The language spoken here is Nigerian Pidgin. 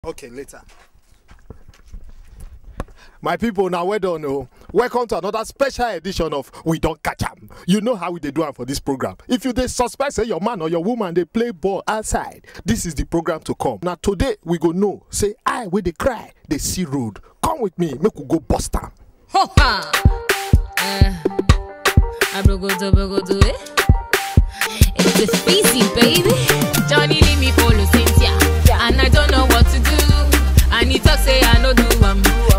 Okay, later. My people, now well done. Oh. Welcome to another special edition of We Don't Catch 'em. You know how we dey do am for this program. If you dey suspect say your man or your woman dey play ball outside, this is the program to come. Now today we go know say I wey dey cry dey see road. Come with me, make we go bust am. Ho ha! Uh, abrogodo, brogodo, eh? It's the species, baby. Johnny leave me follow Cynthia, and I don't know what to do. And he talk say I no do am.